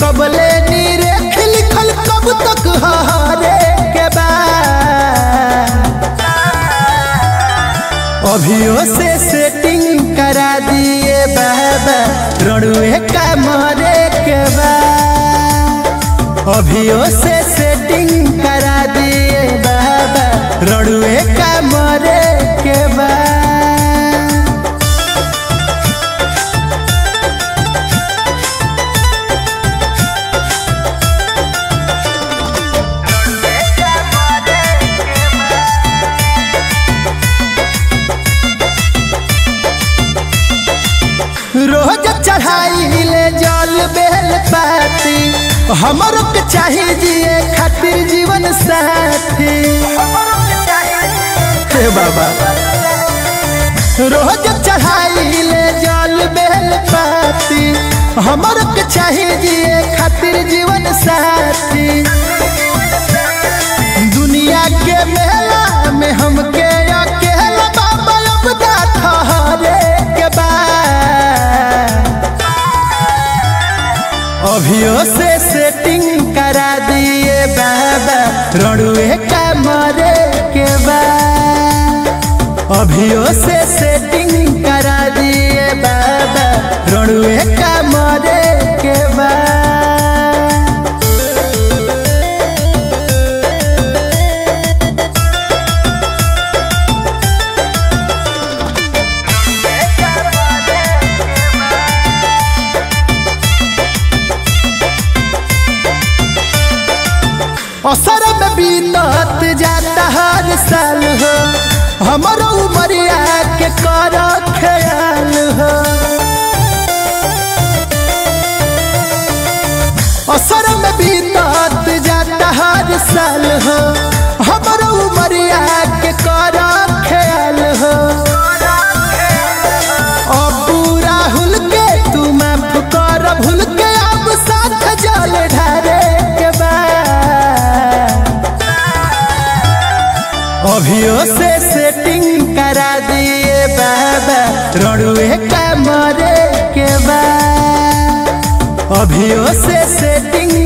कबले नीरे लिखल कब तक हरे के बा अभियो से सेटिंग करा दिए बाबा रणुए का मरे के बा अभियो से सेटिंग करा दिए बाबा रणुए का मरे के बा रोज चढ़ाई ले जल बेल पाती हमरो के चाहिए जिए खातिर जीवन साथी हे बाबा रोज चढ़ाई ले जल बेल पाती हमरो के चाहिए जिए खातिर जीवन साथी दुनिया के मेला में हमके अकेला बाबा अपना ठहरे के बा अभियो से सेटिंग करा दिए बाबा रणुए का मरे के बा अभियो से सेटिंग करा दिए बाबा रणुए का मरे के बा असर में बीतत जाता हर साल हो हमारो उमरिया के कर ख्याल हो असर में बीतत जाता हर साल हो हमारो उमरिया के कर ख्याल हो अबू राहुल के तू माफ कर भूल के अब साथ जल ढारे के बा अभियो से सेटिंग करा दिए बाबा रणुए का मरे के बा अभियो से सेटिंग